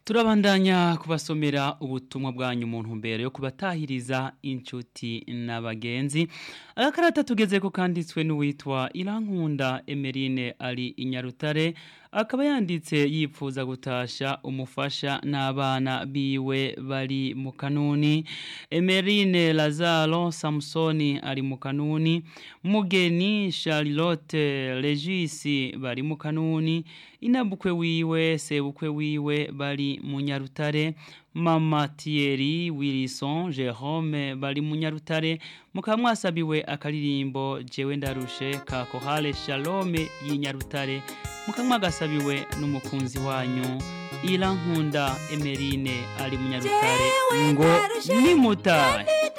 turabandanya kubasomera ubutumwa bwanyu mu ntumbero yo kubatahiriza inshuti n'abagenzi agakarata tugeze ko kanditswe n'uwitwa irankunda emerine ari inyarutare akaba yanditse yipfuza gutasha umufasha n'abana biwe bari mu kanuni emerine lazaro samusoni ari mu kanuni mugeni charlotte regisi bari mu kanuni inabukwe wiwe sebukwe wiwe bari mu nyarutare mama Thierry Wilson Jerome bari mu nyarutare mukaba mwasabiwe akaririmbo jewe ndarushe ka kohale shalome y'inyarutare mukaba mwagasabiwe n'umukunzi wanyu irankunda emerine ari mu nyarutare ngo nimutahe